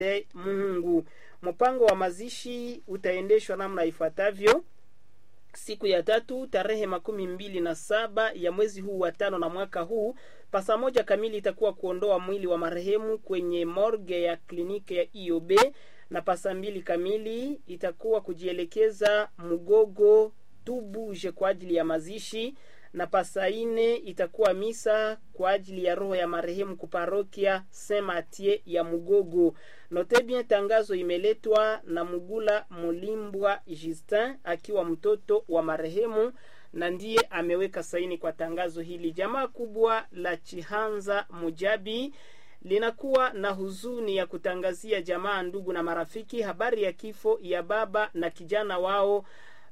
Mungu. Mpango wa mazishi utaendeshwa namna ifuatavyo: siku ya tatu tarehe makumi mbili na saba ya mwezi huu wa tano na mwaka huu pasa moja kamili itakuwa kuondoa mwili wa marehemu kwenye morgue ya kliniki ya IOB, na pasa mbili kamili itakuwa kujielekeza Mugogo Tubuje kwa ajili ya mazishi, na pasa ine itakuwa misa kwa ajili ya roho ya marehemu kuparokia Saint Mathieu ya Mugogo. Note bien, tangazo imeletwa na Mugula Mulimbwa Justin akiwa mtoto wa marehemu na ndiye ameweka saini kwa tangazo hili. Jamaa kubwa la Chihanza Mujabi linakuwa na huzuni ya kutangazia jamaa, ndugu na marafiki habari ya kifo ya baba na kijana wao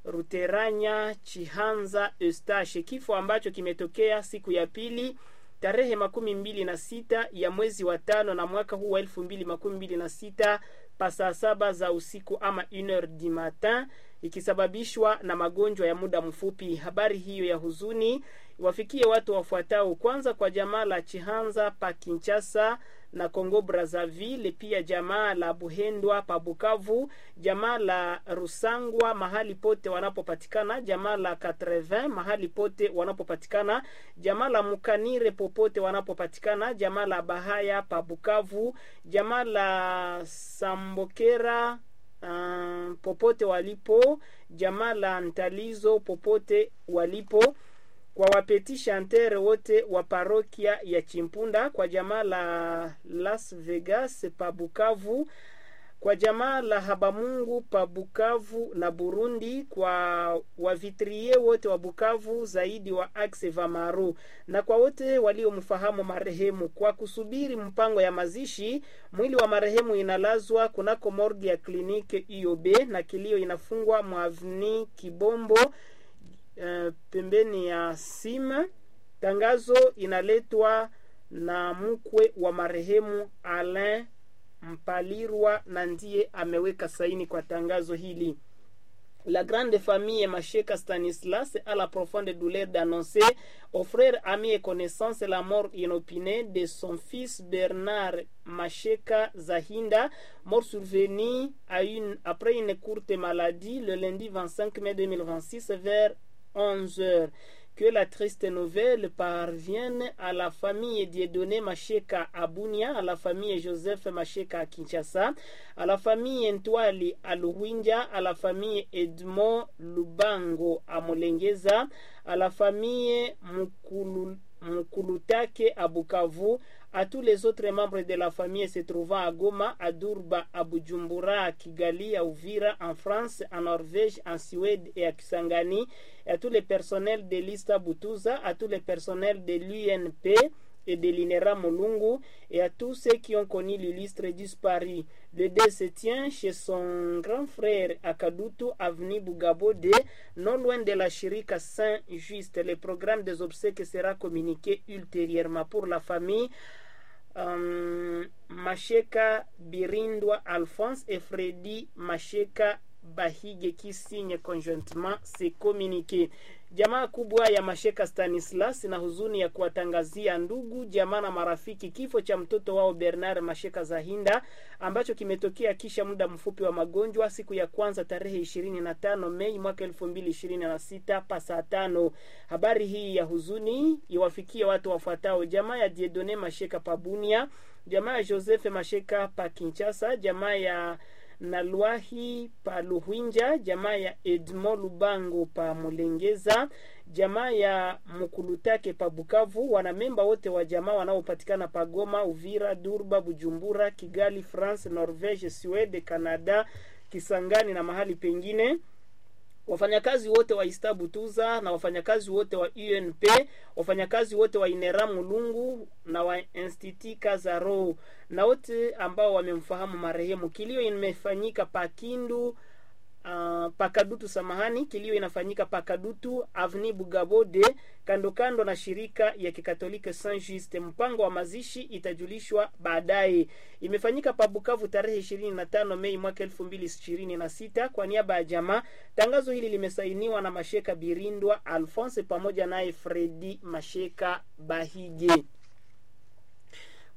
Ruteranya Chihanza Eustache, kifo ambacho kimetokea siku ya pili tarehe makumi mbili na sita ya mwezi wa tano na mwaka huu wa elfu mbili makumi mbili na sita pasaa saba za usiku ama une heure du matin, ikisababishwa na magonjwa ya muda mfupi. Habari hiyo ya huzuni wafikie watu wafuatao: kwanza kwa jamaa la Chihanza pa Kinshasa na Congo Brazzaville, pia jamaa la Buhendwa pa Bukavu, jamaa la Rusangwa mahali pote wanapopatikana, jamaa la 80 mahali pote wanapopatikana, jamaa la Mukanire popote wanapopatikana, jamaa la Bahaya pa Bukavu, jamaa la Sambokera uh, popote walipo, jamaa la Ntalizo popote walipo kwa wapeti chantere wote wa parokia ya Chimpunda, kwa jamaa la Las Vegas pa Bukavu, kwa jamaa la Habamungu pa Bukavu na Burundi, kwa wavitrie wote wa Bukavu zaidi wa Axe Vamaru, na kwa wote waliomfahamu marehemu. Kwa kusubiri mpango ya mazishi, mwili wa marehemu inalazwa kunako morgi ya kliniki IOB na kilio inafungwa mwavni Kibombo Uh, pembeni ya sima. Tangazo inaletwa na mkwe wa marehemu Alain Mpalirwa na ndiye ameweka saini kwa tangazo hili. La grande famille Macheka Stanislas a la profonde douleur d'annoncer aux frères, amis et connaissances la mort inopinée de son fils Bernard Macheka Zahinda, mort survenu à une, après une courte maladie le lundi 25 mai 2026 vers 11 heures. Que la triste nouvelle parvienne à la famille Dieudonné Macheka à Bunia, à la famille Joseph Macheka à Kinshasa, à la famille Ntwali à Luwinja, à la famille Edmond Lubango à Molengeza, à la famille Mukulu, Mukulutake à Bukavu, à tous les autres membres de la famille se trouvant à Goma, à Durba, à Bujumbura, à Kigali, à Uvira, en France, en Norvège, en Suède et à Kisangani, et à tous les personnels de l'Ista Butuza, à tous les personnels de l'UNP et de l'INERA Molungu, et à tous ceux qui ont connu l'illustre disparu. Le dé se tient chez son grand frère à Kadutu, avenue Bugabode, non loin de la Chirika Saint-Just. Le programme des obsèques sera communiqué ultérieurement pour la famille. Um, Masheka Birindwa Alphonse et Freddy Masheka Bahige qui signe conjointement ces communiqués. Jamaa kubwa ya Masheka Stanislas na huzuni ya kuwatangazia ndugu jamaa na marafiki kifo cha mtoto wao Bernard Masheka Zahinda ambacho kimetokea kisha muda mfupi wa magonjwa siku ya kwanza tarehe ishirini na tano Mei mwaka elfu mbili ishirini na sita pa saa tano. Habari hii ya huzuni iwafikie watu wafuatao: jamaa ya Diedone Masheka Pabunia, jamaa ya Joseph Masheka pa Kinshasa, jamaa ya Nalwahi pa Luhwinja, jamaa ya Edmo Lubango pa Mulengeza, jamaa ya Mukulutake pa Bukavu, wanamemba wote wa jamaa wanaopatikana pa Goma, Uvira, Durba, Bujumbura, Kigali, France, Norvege, Swede, Canada, Kisangani na mahali pengine wafanyakazi wote wa Istabutuza na wafanyakazi wote wa UNP, wafanyakazi wote wa Inera Mulungu na wa Institut Kazaro na wote ambao wamemfahamu marehemu. Kilio imefanyika Pakindu Uh, Pakadutu, samahani, kilio inafanyika Pakadutu Avni Bugabode, kando kando na shirika ya Kikatoliki Saint Juste. Mpango wa mazishi itajulishwa baadaye. Imefanyika pa Bukavu tarehe 25 Mei mwaka 2026 kwa niaba ya jamaa. Tangazo hili limesainiwa na Masheka Birindwa Alphonse pamoja naye Fredi Masheka Bahige.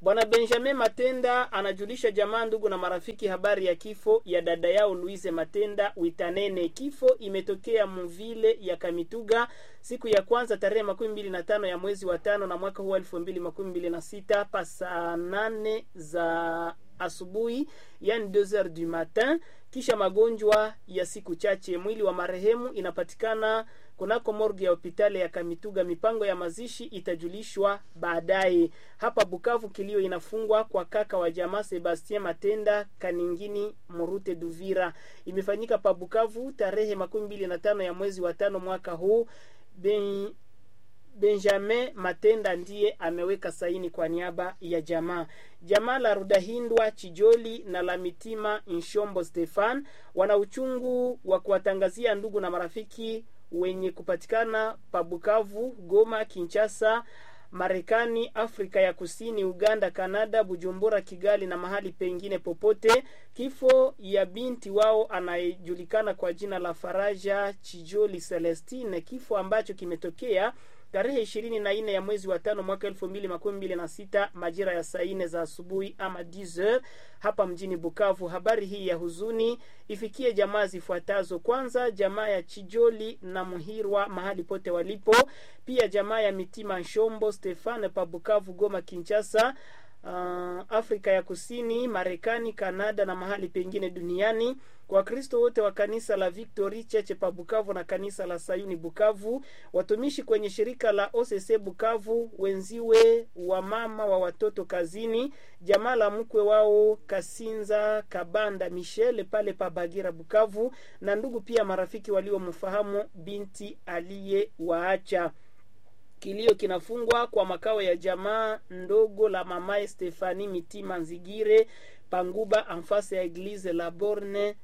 Bwana Benjamin Matenda anajulisha jamaa, ndugu na marafiki habari ya kifo ya dada yao Louise Matenda Witanene. Kifo imetokea muvile ya Kamituga siku ya kwanza tarehe makumi mbili na tano ya mwezi wa tano na mwaka huu elfu mbili makumi mbili na sita pa saa nane za asubuhi, yani 2 heures du matin, kisha magonjwa ya siku chache. Mwili wa marehemu inapatikana kunako morgue ya hospitali ya Kamituga. Mipango ya mazishi itajulishwa baadaye. Hapa Bukavu, kilio inafungwa kwa kaka wa jamaa Sebastien Matenda Kaningini Murute Duvira. Imefanyika pa Bukavu tarehe makumi mbili na tano ya mwezi wa tano mwaka huu. Ben, Benjamin Matenda ndiye ameweka saini kwa niaba ya jamaa. Jamaa la Rudahindwa Chijoli na la Mitima Nshombo Stefan wana uchungu wa kuwatangazia ndugu na marafiki wenye kupatikana pa Bukavu, Goma, Kinshasa, Marekani, Afrika ya Kusini, Uganda, Kanada, Bujumbura, Kigali na mahali pengine popote, kifo ya binti wao anayejulikana kwa jina la Faraja Chijoli Celestine, kifo ambacho kimetokea tarehe ishirini na nne ya mwezi wa tano mwaka elfu mbili makumi mbili na sita majira ya saa nne za asubuhi ama 10 hapa mjini Bukavu. Habari hii ya huzuni ifikie jamaa zifuatazo: kwanza, jamaa ya Chijoli na Muhirwa mahali pote walipo, pia jamaa ya Mitima Nshombo Stefane pa Bukavu, Goma, Kinshasa, uh, Afrika ya Kusini, Marekani, Kanada na mahali pengine duniani. Wakristo wote wa kanisa la Victory Cheche pa Bukavu na kanisa la Sayuni Bukavu, watumishi kwenye shirika la OCC Bukavu, wenziwe wa mama wa watoto kazini, jamaa la mkwe wao Kasinza Kabanda Michel pale pa Bagira Bukavu, na ndugu pia marafiki waliomfahamu binti aliyewaacha. Kilio kinafungwa kwa makao ya jamaa ndogo la mamae Stefani Mitima Nzigire Panguba anfase ya Eglise la Borne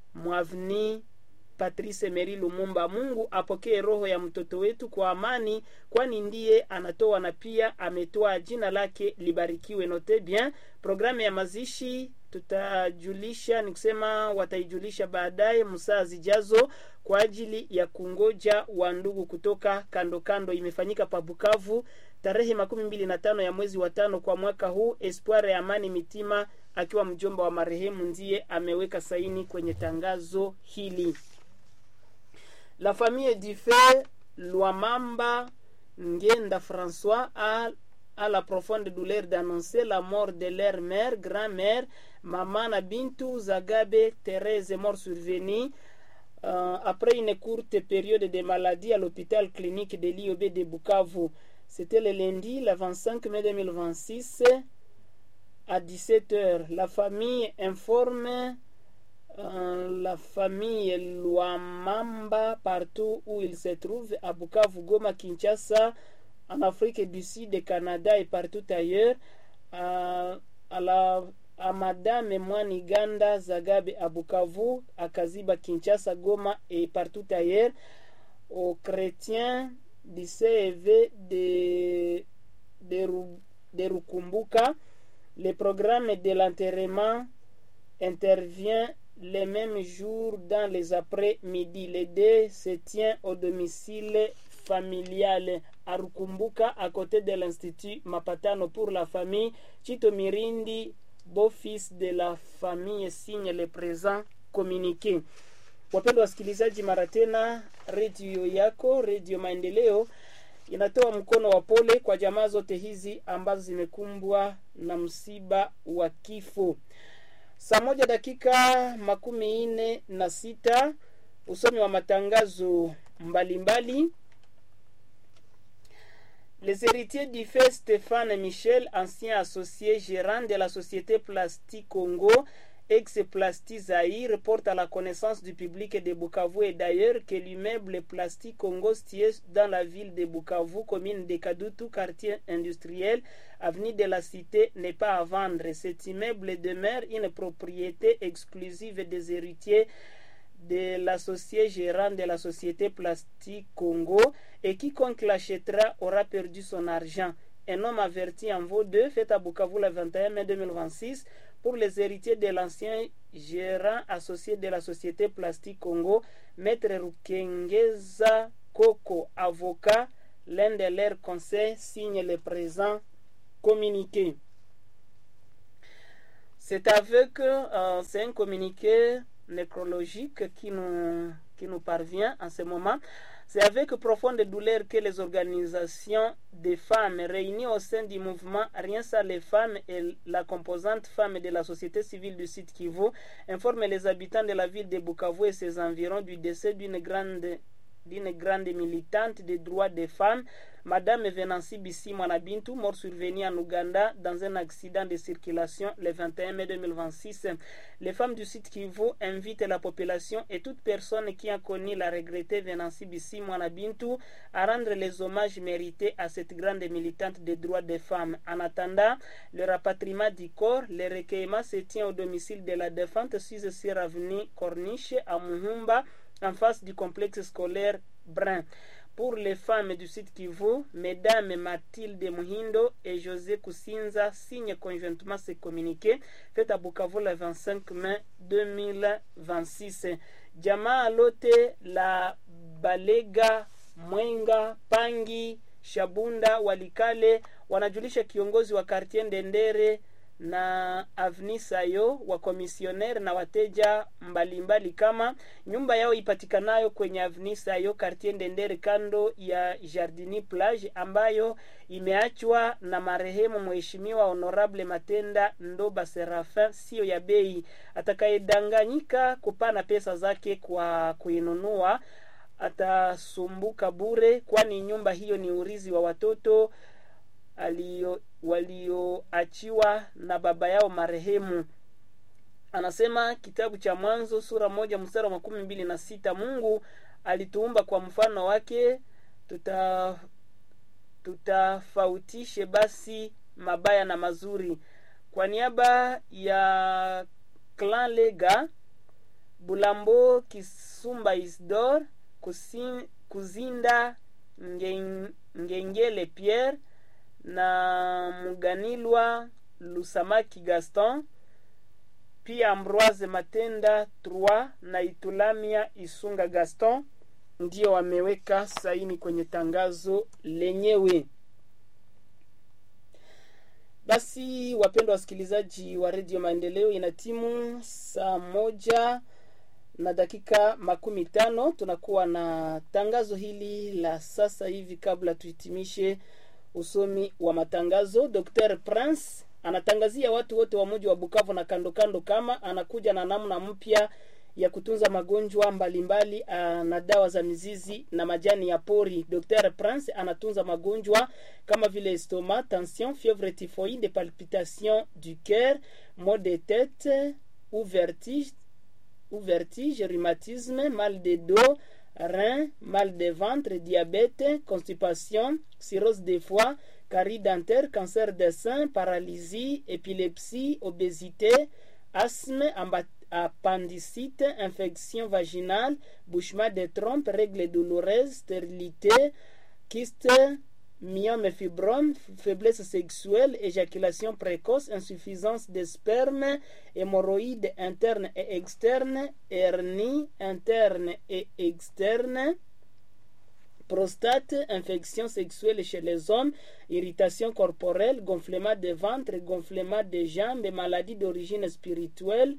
Mwavni Patrice Meri Lumumba. Mungu apokee roho ya mtoto wetu kwa amani, kwani ndiye anatoa na pia ametoa, jina lake libarikiwe. Note bien, programu ya mazishi tutajulisha, ni kusema wataijulisha baadaye msaa zijazo kwa ajili ya kungoja wa ndugu kutoka kando kando. Imefanyika pa Bukavu tarehe makumi mbili na tano ya mwezi wa tano kwa mwaka huu. Espoir ya Amani Mitima akiwa mjomba wa marehemu ndiye ameweka saini kwenye tangazo hili. La famille du fait Lwamamba Ngenda François a, a la profonde douleur d'annoncer la mort de leur mère, grand-mère, Mamana Bintou Zagabe Thérèse, mort survenue euh, après une courte période de maladie à l'hôpital clinique de l'IOB de Bukavu. C'était le lundi, le 25 mai 2026 à 17h. La famille informe euh, la famille Luamamba partout où il se trouve, à Bukavu, Goma, Kinshasa, en Afrique du Sud, Canada et partout ailleurs, à, à la à Madame Mwani Ganda Zagabe à Bukavu, à Kaziba, Kinshasa, Goma et partout ailleurs, aux chrétiens du CEV de, de, de Rukumbuka. Le programme de l'enterrement intervient le même jour dans les après-midi. Le dé se tient au domicile familial à Rukumbuka, à côté de l'Institut Mapatano pour la famille. Chito Mirindi, beau-fils de la famille, signe le présent communiqué. Wapendwa wasikilizaji, mara tena redio yako Redio Maendeleo inatoa mkono wa pole kwa jamaa zote hizi ambazo zimekumbwa na msiba wa kifo. Saa moja dakika makumi nne na sita usomi wa matangazo mbalimbali mbali. Les héritiers du fait Stéphane Michel, ancien associé gérant de la société Plastique Congo, ex-Plasti Zahir, porte à la connaissance du public de Bukavu et d'ailleurs que l'immeuble Plastique Congo situé dans la ville de Bukavu, commune de Kadutu, quartier industriel, avenue de la Cité, n'est pas à vendre. Cet immeuble demeure une propriété exclusive des héritiers de l'associé gérant de la société Plastique Congo et quiconque l'achètera aura perdu son argent. Un homme averti en vaut deux, fait à Bukavu le 21 mai 2026 pour les héritiers de l'ancien gérant associé de la société Plastique Congo, Maître Rukengeza Koko, avocat, l'un de leurs conseils signe le présent communiqué. C'est avec, euh, c'est un communiqué nécrologique qui nous, qui nous parvient en ce moment. C'est avec profonde douleur que les organisations des femmes réunies au sein du mouvement Rien ça les femmes et la composante femme de la société civile du site Kivu informent les habitants de la ville de Bukavu et ses environs du décès d'une grande d'une grande militante des droits des femmes, Madame Venancy Bissi Mwanabintu, mort survenue en Ouganda dans un accident de circulation le 21 mai 2026. Les femmes du site Kivu invitent la population et toute personne qui a connu la regrettée Venancy Bissi Mwanabintu à rendre les hommages mérités à cette grande militante des droits des femmes. En attendant le rapatriement du corps, le recueillement se tient au domicile de la défunte 6 sur avenue Corniche à Muhumba en face du complexe scolaire Brun. Pour les femmes du site Kivu, Mesdames Mathilde Muhindo et José Kusinza signent conjointement ce communiqué fait à Bukavu le 25 mai 2026. Jamaa lote la Balega, Mwenga, Pangi, Shabunda, Walikale wanajulisha kiongozi wa kartie Ndendere na avnisayo wa komisioner na wateja mbalimbali mbali kama nyumba yao ipatikanayo kwenye avnisayo kartie Ndendere kando ya Jardini Plage ambayo imeachwa na marehemu mheshimiwa Honorable Matenda Ndoba Serafin, sio ya bei. Atakayedanganyika kupana pesa zake kwa kuinunua atasumbuka bure, kwani nyumba hiyo ni urizi wa watoto alio walioachiwa na baba yao marehemu. Anasema kitabu cha Mwanzo sura moja mstari wa makumi mbili na sita Mungu alituumba kwa mfano wake, tuta tutafautishe basi mabaya na mazuri. Kwa niaba ya Clan Lega, Bulambo Kisumba Isdor, Kusin, Kuzinda Ngen, Ngengele Pierre na Muganilwa Lusamaki Gaston, pia Ambroise Matenda Trois na Itulamia Isunga Gaston ndio wameweka saini kwenye tangazo lenyewe. Basi wapendwa wasikilizaji wa redio Maendeleo, ina timu saa moja na dakika makumi tano tunakuwa na tangazo hili la sasa hivi. Kabla tuhitimishe usomi wa matangazo, Dr Prince anatangazia watu wote wa mji wa Bukavu na kando kando kama anakuja na namna mpya ya kutunza magonjwa mbalimbali mbali, na dawa za mizizi na majani ya pori. Dr Prince anatunza magonjwa kama vile estomac, tension, fièvre typhoïde, palpitation du cœur, maux de tête ou vertige, ou vertige, rhumatisme, mal de dos, rein, mal de ventre, diabète, constipation, cirrhose des foie, carie dentaire, cancer des seins, paralysie, épilepsie, obésité, asthme, appendicite, infection vaginale, bouchement des trompes, règles douloureuses, stérilité, kyste, myome fibrome, faiblesse sexuelle, éjaculation précoce, insuffisance de sperme, hémorroïdes internes et externes, hernie interne et externe, prostate, infection sexuelle chez les hommes, irritation corporelle, gonflement de ventre, gonflement des jambes, maladie d'origine spirituelle,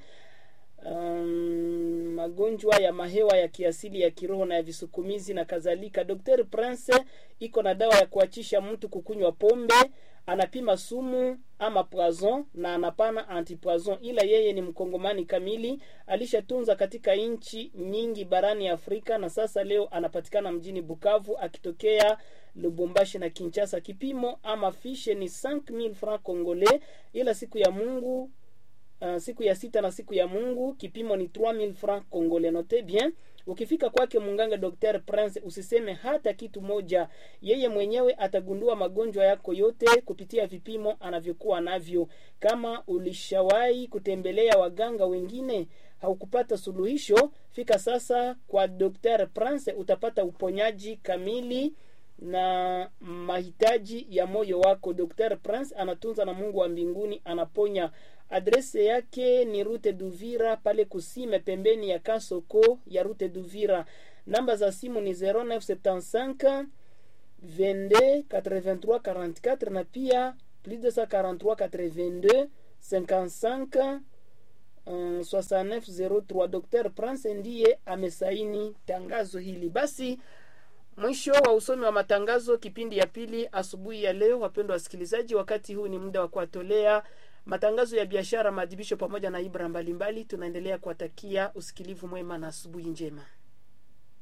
Um, magonjwa ya mahewa ya kiasili ya kiroho na ya visukumizi na kadhalika. Dr Prince iko na dawa ya kuachisha mtu kukunywa pombe, anapima sumu ama poison na anapana antipoison, ila yeye ni mkongomani kamili, alishatunza katika nchi nyingi barani Afrika na sasa leo anapatikana mjini Bukavu akitokea Lubumbashi na Kinshasa. Kipimo ama fishe ni 5000 francs congolais, ila siku ya Mungu Uh, siku ya sita na siku ya Mungu kipimo ni 3000 francs congolais. Note bien, ukifika kwake munganga Dr Prince usiseme hata kitu moja, yeye mwenyewe atagundua magonjwa yako yote kupitia vipimo anavyokuwa navyo. Kama ulishawahi kutembelea waganga wengine haukupata suluhisho, fika sasa kwa Dr Prince, utapata uponyaji kamili na mahitaji ya moyo wako. Dr Prince anatunza na Mungu wa mbinguni anaponya. Adrese yake ni Rute Duvira pale Kusime, pembeni ya Kasoko ya Rute Duvira. Namba za simu ni 0975 22 83 44 na pia plus 243 82 55 um, 6903 Dr. Prince ndiye amesaini tangazo hili. Basi mwisho wa usomi wa matangazo kipindi ya pili asubuhi ya leo. Wapendwa wasikilizaji, wakati huu ni muda wa kuwatolea matangazo ya biashara, maadhibisho pamoja na ibra mbalimbali. Tunaendelea kuwatakia usikilivu mwema na asubuhi njema.